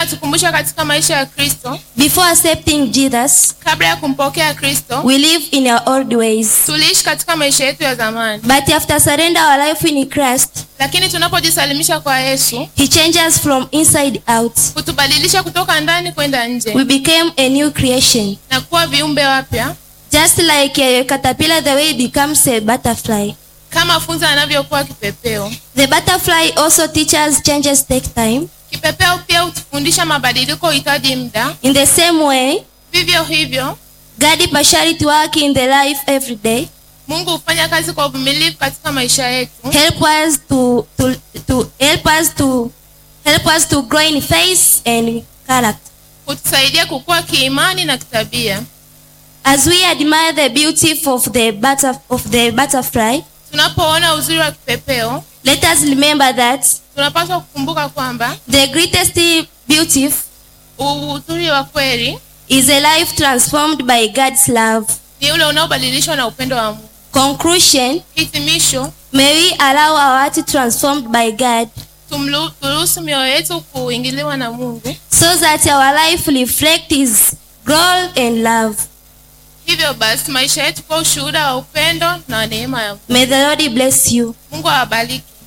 inatukumbusha katika maisha ya kristo before accepting Jesus, kabla ya kumpokea kristo we live in our old ways. tuliishi katika maisha yetu ya zamani But after surrender our life in Christ, lakini tunapojisalimisha kwa yesu He changes from inside out. hutubadilisha kutoka ndani kwenda nje We became a new creation. na kuwa viumbe wapya Just like a caterpillar, the way it becomes a butterfly. kama funza anavyokuwa kipepeo The butterfly also teaches changes take time. kipepeo pia hutufundisha mabadiliko huhitaji muda In the same way, vivyo hivyo God partially to work in the life every day. mungu hufanya kazi kwa uvumilivu katika maisha yetu Help us to, to, to help us to help us to grow in faith and character. hutusaidia kukua kiimani na kitabia As we admire the beauty of the butter, of the butterfly, tunapoona uzuri wa kipepeo let us remember that tunapaswa kukumbuka kwamba the greatest beauty uzuri wa kweli is a life transformed by God's love. ni ule unaobadilishwa na upendo wa mungu Conclusion, hitimisho may we allow our heart transformed by God tumlu- turuhusu mioyo yetu kuingiliwa na mungu so that our life reflect his glory and love. hivyo basi maisha yetu kwa ushuhuda wa upendo na neema ya mungu May the Lord bless you. mungu awabariki